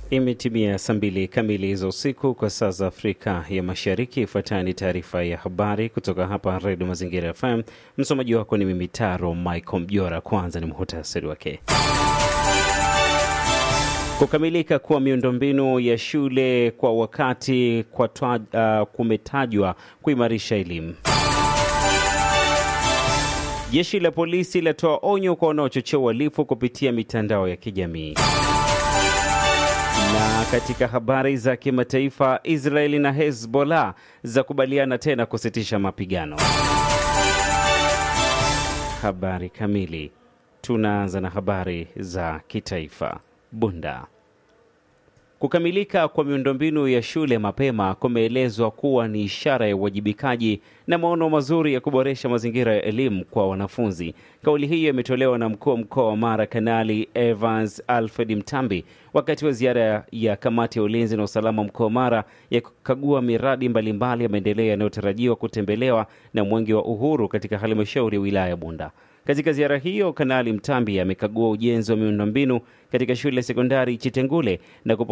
Imetimia saa mbili kamili za usiku kwa saa za Afrika ya Mashariki. Ifuatayo ni taarifa ya habari kutoka hapa Redio Mazingira FM. Msomaji wako ni mimi Taro Michael Mjora. Kwanza ni muhtasari wake. Kukamilika kwa miundombinu ya shule kwa wakati kwa twa, uh, kumetajwa kuimarisha elimu. Jeshi la polisi latoa onyo kwa wanaochochea uhalifu kupitia mitandao ya kijamii. Na katika habari za kimataifa, Israeli na Hezbollah zakubaliana tena kusitisha mapigano. Habari kamili. Tunaanza na habari za kitaifa. Bunda. Kukamilika kwa miundombinu ya shule mapema kumeelezwa kuwa ni ishara ya uwajibikaji na maono mazuri ya kuboresha mazingira ya elimu kwa wanafunzi. Kauli hiyo imetolewa na mkuu wa mkoa wa Mara, Kanali Evans Alfred Mtambi, wakati wa ziara ya kamati ya ulinzi na usalama mkoa wa Mara ya kukagua miradi mbalimbali ya maendeleo yanayotarajiwa kutembelewa na Mwenge wa Uhuru katika halmashauri ya wilaya ya Bunda. Katika ziara hiyo, Kanali Mtambi amekagua ujenzi wa miundombinu katika shule ya sekondari Chitengule na